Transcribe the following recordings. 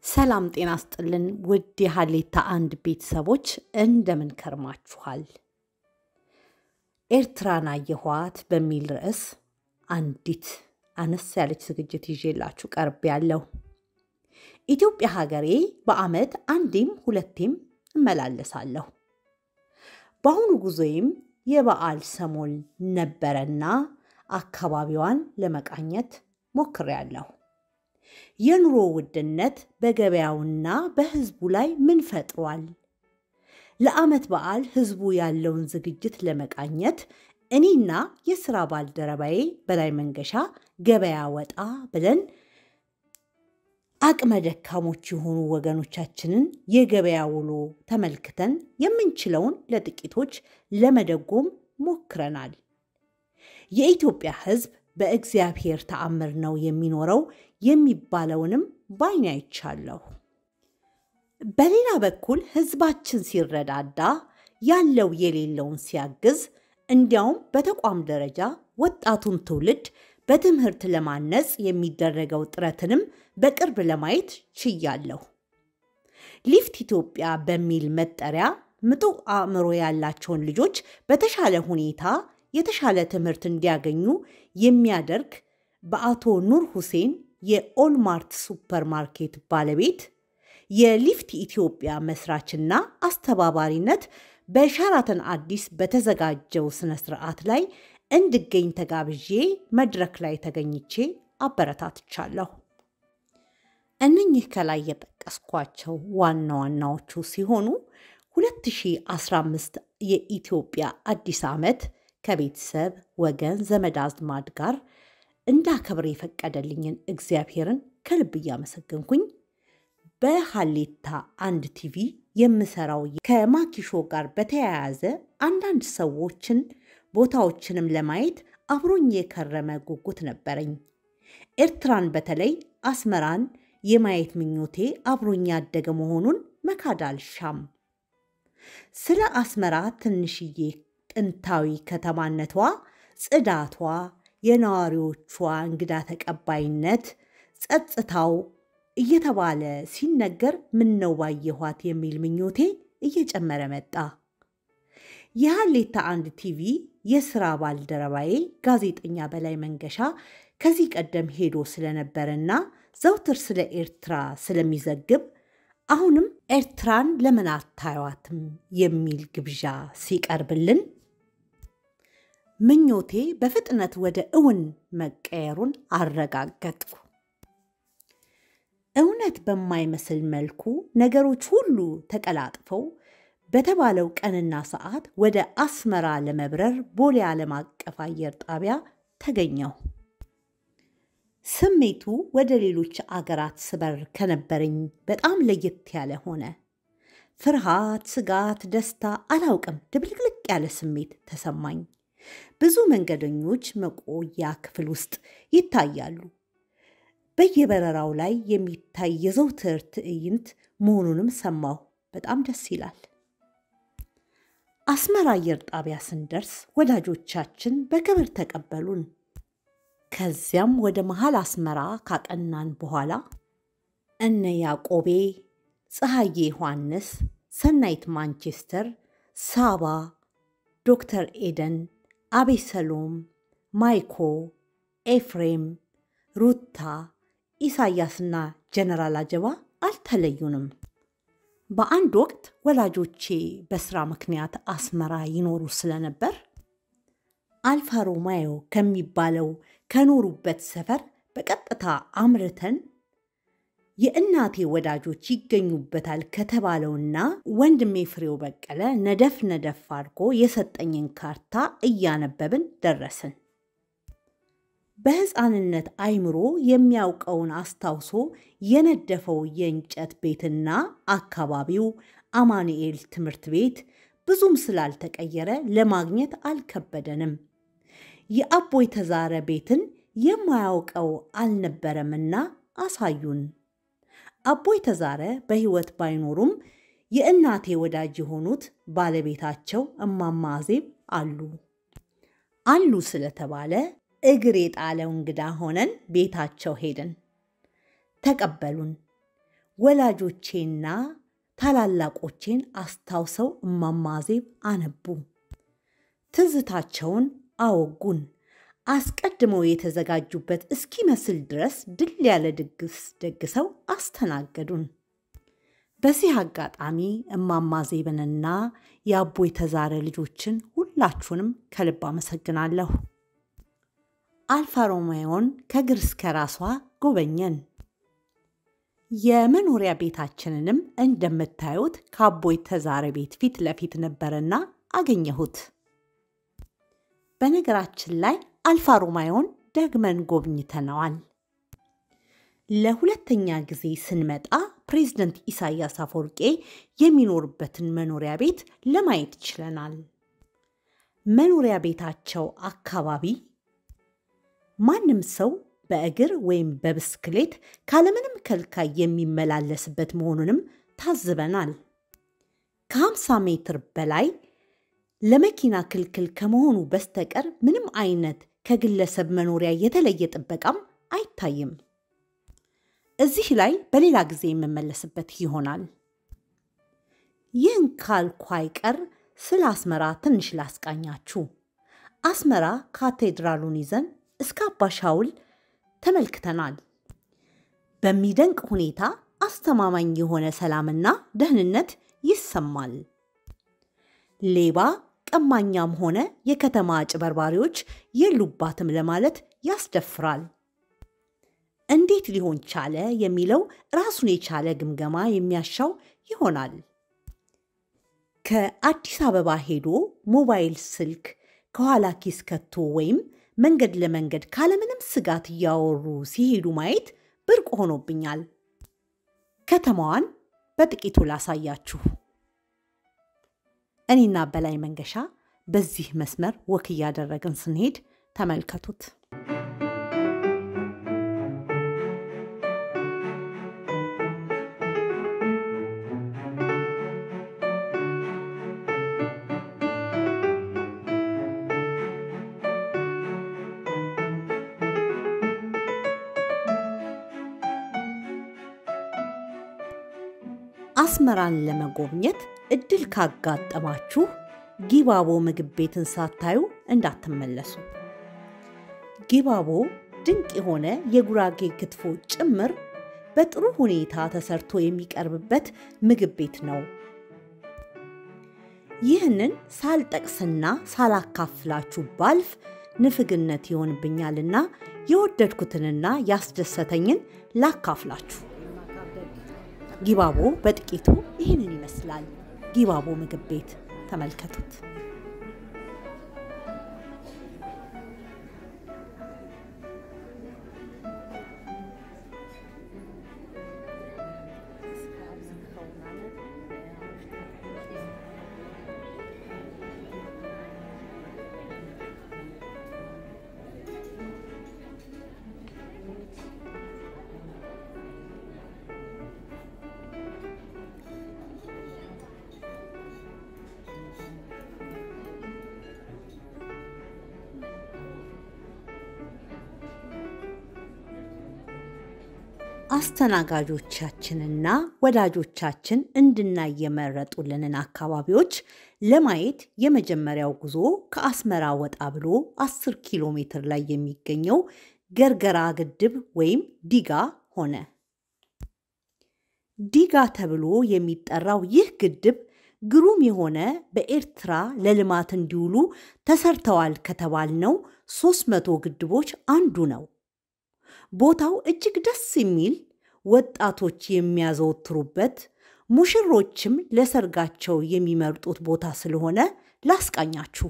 ሰላም ጤና ስጥልን ውድ የሀሌታ አንድ ቤተሰቦች እንደምን ከርማችኋል? ኤርትራን አየኋት በሚል ርዕስ አንዲት አነስ ያለች ዝግጅት ይዤላችሁ ቀርብ ያለው ኢትዮጵያ ሀገሬ በዓመት አንዴም ሁለቴም እመላለሳለሁ። በአሁኑ ጉዞዬም የበዓል ሰሞን ነበረና አካባቢዋን ለመቃኘት ሞክሬያለሁ። የኑሮ ውድነት በገበያውና በሕዝቡ ላይ ምን ፈጥሯል? ለዓመት በዓል ሕዝቡ ያለውን ዝግጅት ለመቃኘት እኔና የሥራ ባልደረባዬ በላይ መንገሻ ገበያ ወጣ ብለን አቅመ ደካሞች የሆኑ ወገኖቻችንን የገበያ ውሎ ተመልክተን የምንችለውን ለጥቂቶች ለመደጎም ሞክረናል። የኢትዮጵያ ሕዝብ በእግዚአብሔር ተአምር ነው የሚኖረው የሚባለውንም ባይን አይቻለሁ። በሌላ በኩል ሕዝባችን ሲረዳዳ ያለው የሌለውን ሲያግዝ፣ እንዲያውም በተቋም ደረጃ ወጣቱን ትውልድ በትምህርት ለማነጽ የሚደረገው ጥረትንም በቅርብ ለማየት ችያለሁ። ሊፍት ኢትዮጵያ በሚል መጠሪያ ምጡቅ አእምሮ ያላቸውን ልጆች በተሻለ ሁኔታ የተሻለ ትምህርት እንዲያገኙ የሚያደርግ በአቶ ኑር ሁሴን የኦልማርት ሱፐርማርኬት ባለቤት የሊፍት ኢትዮጵያ መስራችና አስተባባሪነት በሸራተን አዲስ በተዘጋጀው ስነ ስርዓት ላይ እንድገኝ ተጋብዤ መድረክ ላይ ተገኝቼ አበረታትቻለሁ። እነኚህ ከላይ የጠቀስኳቸው ዋና ዋናዎቹ ሲሆኑ 2015 የኢትዮጵያ አዲስ ዓመት ከቤተሰብ ወገን፣ ዘመድ አዝማድ ጋር እንዳከብር የፈቀደልኝን እግዚአብሔርን ከልብ እያመሰገንኩኝ በሀሌታ አንድ ቲቪ የምሰራው ከማኪሾ ጋር በተያያዘ አንዳንድ ሰዎችን ቦታዎችንም ለማየት አብሮኝ የከረመ ጉጉት ነበረኝ። ኤርትራን በተለይ አስመራን የማየት ምኞቴ አብሮኝ ያደገ መሆኑን መካድ አልሻም። ስለ አስመራ ትንሽዬ ጥንታዊ ከተማነቷ፣ ጽዳቷ፣ የነዋሪዎቿ እንግዳ ተቀባይነት፣ ጸጥታው እየተባለ ሲነገር ምነው ባየኋት የሚል ምኞቴ እየጨመረ መጣ። የሀሌታ አንድ ቲቪ የሥራ ባልደረባዬ ጋዜጠኛ በላይ መንገሻ ከዚህ ቀደም ሄዶ ስለነበረና ዘውትር ስለ ኤርትራ ስለሚዘግብ አሁንም ኤርትራን ለምን አታዩዋትም የሚል ግብዣ ሲቀርብልን ምኞቴ በፍጥነት ወደ እውን መቀየሩን አረጋገጥኩ። እውነት በማይመስል መልኩ ነገሮች ሁሉ ተቀላጥፈው በተባለው ቀንና ሰዓት ወደ አስመራ ለመብረር ቦሌ ዓለም አቀፍ አየር ጣቢያ ተገኘሁ። ስሜቱ ወደ ሌሎች አገራት ስበር ከነበረኝ በጣም ለየት ያለ ሆነ። ፍርሃት፣ ስጋት፣ ደስታ አላውቅም፣ ድብልቅልቅ ያለ ስሜት ተሰማኝ። ብዙ መንገደኞች መቆያ ክፍል ውስጥ ይታያሉ። በየበረራው ላይ የሚታይ የዘውትር ትዕይንት መሆኑንም ሰማሁ። በጣም ደስ ይላል። አስመራ አየር ጣቢያ ስንደርስ ወዳጆቻችን በክብር ተቀበሉን። ከዚያም ወደ መሃል አስመራ ካቀናን በኋላ እነ ያዕቆቤ፣ ፀሐዬ ዮሐንስ፣ ሰናይት ማንቸስተር፣ ሳባ፣ ዶክተር ኤደን፣ አቤሰሎም፣ ማይኮ፣ ኤፍሬም፣ ሩታ፣ ኢሳያስና ጀነራል አጀባ አልተለዩንም። በአንድ ወቅት ወላጆቼ በስራ ምክንያት አስመራ ይኖሩ ስለነበር አልፋ ሮማዮ ከሚባለው ከኖሩበት ሰፈር በቀጥታ አምርተን የእናቴ ወዳጆች ይገኙበታል ከተባለውና ወንድሜ ፍሬው በቀለ ነደፍ ነደፍ አድርጎ የሰጠኝን ካርታ እያነበብን ደረስን። በሕፃንነት አይምሮ የሚያውቀውን አስታውሶ የነደፈው የእንጨት ቤትና አካባቢው አማኑኤል ትምህርት ቤት ብዙም ስላልተቀየረ ለማግኘት አልከበደንም። የአቦይ ተዛረ ቤትን የማያውቀው አልነበረምና አሳዩን። አቦይ ተዛረ በሕይወት ባይኖሩም የእናቴ ወዳጅ የሆኑት ባለቤታቸው እማማ አዜብ አሉ። አሉ ስለተባለ እግር የጣለው እንግዳ ሆነን ቤታቸው ሄድን። ተቀበሉን። ወላጆቼና ታላላቆቼን አስታውሰው እማማዜብ አነቡ። ትዝታቸውን አወጉን። አስቀድመው የተዘጋጁበት እስኪመስል ድረስ ድል ያለ ድግስ ደግሰው አስተናገዱን። በዚህ አጋጣሚ እማማ ዜብንና የአቦ የተዛረ ልጆችን ሁላችሁንም ከልብ አመሰግናለሁ። አልፋ ሮሜዮን ከግር እስከ ራሷ ጎበኘን። የመኖሪያ ቤታችንንም እንደምታዩት ከአቦ የተዛረ ቤት ፊት ለፊት ነበረና አገኘሁት። በነገራችን ላይ አልፋ ሮማዮን ደግመን ጎብኝተነዋል። ለሁለተኛ ጊዜ ስንመጣ ፕሬዝደንት ኢሳያስ አፈወርቄ የሚኖርበትን መኖሪያ ቤት ለማየት ችለናል። መኖሪያ ቤታቸው አካባቢ ማንም ሰው በእግር ወይም በብስክሌት ካለምንም ከልካይ የሚመላለስበት መሆኑንም ታዝበናል። ከ50 ሜትር በላይ ለመኪና ክልክል ከመሆኑ በስተቀር ምንም አይነት ከግለሰብ መኖሪያ የተለየ ጥበቃም አይታይም። እዚህ ላይ በሌላ ጊዜ የምመለስበት ይሆናል። ይህን ካልኩ አይቀር ስለ አስመራ ትንሽ ላስቃኛችሁ። አስመራ ካቴድራሉን ይዘን እስከ አባ ሻውል ተመልክተናል። በሚደንቅ ሁኔታ አስተማማኝ የሆነ ሰላምና ደህንነት ይሰማል። ሌባ ቀማኛም ሆነ የከተማ አጭበርባሪዎች የሉባትም ለማለት ያስደፍራል። እንዴት ሊሆን ቻለ የሚለው ራሱን የቻለ ግምገማ የሚያሻው ይሆናል። ከአዲስ አበባ ሄዶ ሞባይል ስልክ ከኋላ ኪስ ከቶ ወይም መንገድ ለመንገድ ካለምንም ስጋት እያወሩ ሲሄዱ ማየት ብርቅ ሆኖብኛል። ከተማዋን በጥቂቱ ላሳያችሁ። እኔና በላይ መንገሻ በዚህ መስመር ወክ እያደረግን ስንሄድ ተመልከቱት። አስመራን ለመጎብኘት እድል ካጋጠማችሁ ጊባቦ ምግብ ቤትን ሳታዩ እንዳትመለሱ። ጊባቦ ድንቅ የሆነ የጉራጌ ክትፎ ጭምር በጥሩ ሁኔታ ተሰርቶ የሚቀርብበት ምግብ ቤት ነው። ይህንን ሳልጠቅስና ሳላካፍላችሁ ባልፍ ንፍግነት ይሆንብኛልና የወደድኩትንና ያስደሰተኝን ላካፍላችሁ። ጊባቦ በጥቂቱ ይህንን ይመስላል። ጊባቦ ምግብ ቤት ተመልከቱት። አስተናጋጆቻችንና ወዳጆቻችን እንድናይ የመረጡልንን አካባቢዎች ለማየት የመጀመሪያው ጉዞ ከአስመራ ወጣ ብሎ 10 ኪሎ ሜትር ላይ የሚገኘው ገርገራ ግድብ ወይም ዲጋ ሆነ። ዲጋ ተብሎ የሚጠራው ይህ ግድብ ግሩም የሆነ በኤርትራ ለልማት እንዲውሉ ተሰርተዋል ከተባልነው 300 ግድቦች አንዱ ነው። ቦታው እጅግ ደስ የሚል ወጣቶች የሚያዘወትሩበት ሙሽሮችም ለሰርጋቸው የሚመርጡት ቦታ ስለሆነ ላስቃኛችሁ።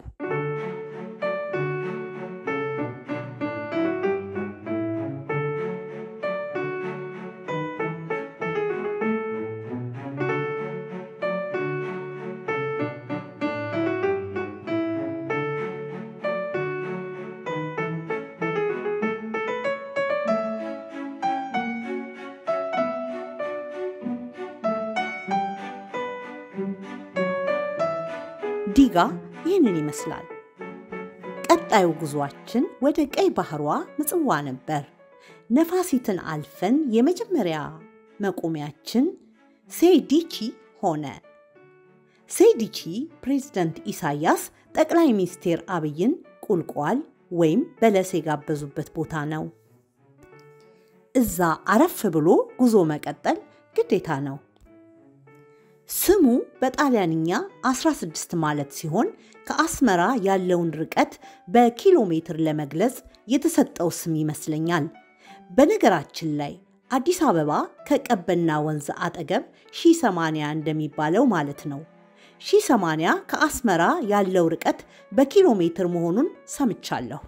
ዲጋ ይህንን ይመስላል። ቀጣዩ ጉዟችን ወደ ቀይ ባህሯ ምጽዋ ነበር። ነፋሲትን አልፈን የመጀመሪያ መቆሚያችን ሴዲቺ ሆነ። ሴዲቺ ፕሬዝደንት ኢሳያስ ጠቅላይ ሚኒስትር አብይን ቁልቋል ወይም በለስ የጋበዙበት ቦታ ነው። እዛ አረፍ ብሎ ጉዞ መቀጠል ግዴታ ነው። ስሙ በጣሊያንኛ 16 ማለት ሲሆን ከአስመራ ያለውን ርቀት በኪሎ ሜትር ለመግለጽ የተሰጠው ስም ይመስለኛል። በነገራችን ላይ አዲስ አበባ ከቀበና ወንዝ አጠገብ ሺህ ሰማንያ እንደሚባለው ማለት ነው። ሺህ ሰማንያ ከአስመራ ያለው ርቀት በኪሎ ሜትር መሆኑን ሰምቻለሁ።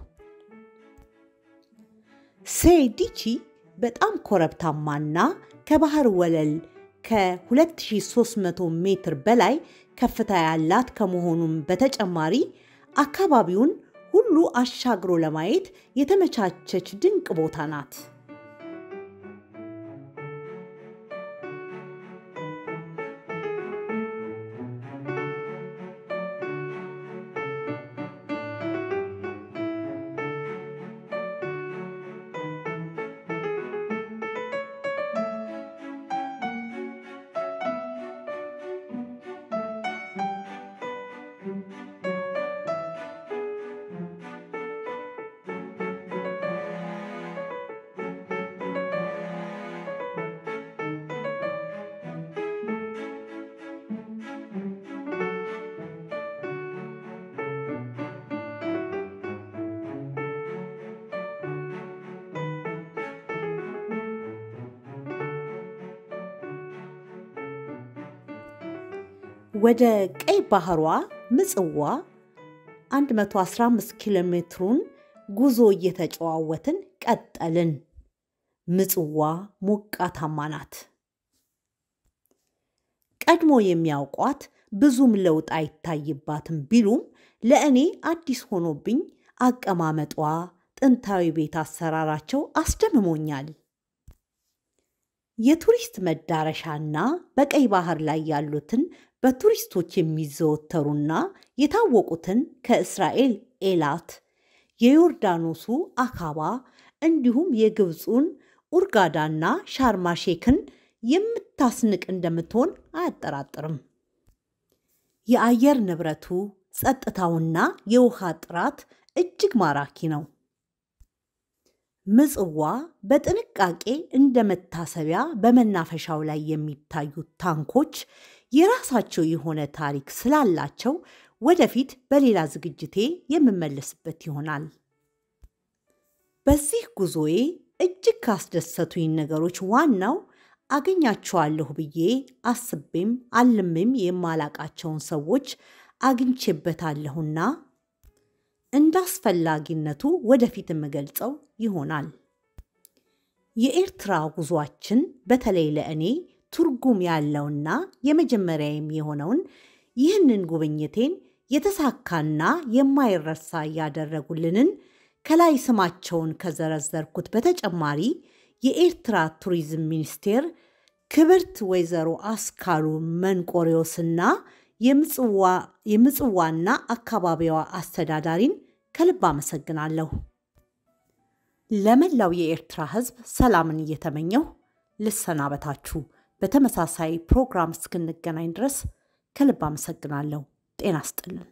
ሴዲቺ በጣም ኮረብታማና ከባህር ወለል ከ2300 ሜትር በላይ ከፍታ ያላት ከመሆኑም በተጨማሪ አካባቢውን ሁሉ አሻግሮ ለማየት የተመቻቸች ድንቅ ቦታ ናት። ወደ ቀይ ባህሯ ምጽዋ 115 ኪሎ ሜትሩን ጉዞ እየተጨዋወትን ቀጠልን። ምጽዋ ሞቃታማ ናት። ቀድሞ የሚያውቋት ብዙም ለውጥ አይታይባትም ቢሉም ለእኔ አዲስ ሆኖብኝ አቀማመጧ፣ ጥንታዊ ቤት አሰራራቸው አስደምሞኛል። የቱሪስት መዳረሻና በቀይ ባህር ላይ ያሉትን በቱሪስቶች የሚዘወተሩና የታወቁትን ከእስራኤል ኤላት፣ የዮርዳኖሱ አካባ እንዲሁም የግብፁን ኡርጋዳና ሻርማ ሼክን የምታስንቅ እንደምትሆን አያጠራጥርም። የአየር ንብረቱ፣ ጸጥታውና የውሃ ጥራት እጅግ ማራኪ ነው። ምጽዋ በጥንቃቄ እንደ መታሰቢያ በመናፈሻው ላይ የሚታዩት ታንኮች የራሳቸው የሆነ ታሪክ ስላላቸው ወደፊት በሌላ ዝግጅቴ የምመለስበት ይሆናል። በዚህ ጉዞዬ እጅግ ካስደሰቱኝ ነገሮች ዋናው አገኛቸዋለሁ ብዬ አስቤም አልሜም የማላቃቸውን ሰዎች አግኝቼበታለሁና እንደ አስፈላጊነቱ ወደፊት የምገልጸው ይሆናል። የኤርትራ ጉዟችን በተለይ ለእኔ ትርጉም ያለውና የመጀመሪያም የሆነውን ይህንን ጉብኝቴን የተሳካና የማይረሳ ያደረጉልንን ከላይ ስማቸውን ከዘረዘርኩት በተጨማሪ የኤርትራ ቱሪዝም ሚኒስቴር ክብርት ወይዘሮ አስካሉ መንቆሪዎስና የምጽዋና አካባቢዋ አስተዳዳሪን ከልብ አመሰግናለሁ። ለመላው የኤርትራ ሕዝብ ሰላምን እየተመኘሁ ልሰናበታችሁ። በተመሳሳይ ፕሮግራም እስክንገናኝ ድረስ ከልብ አመሰግናለሁ። ጤና ስጥልን።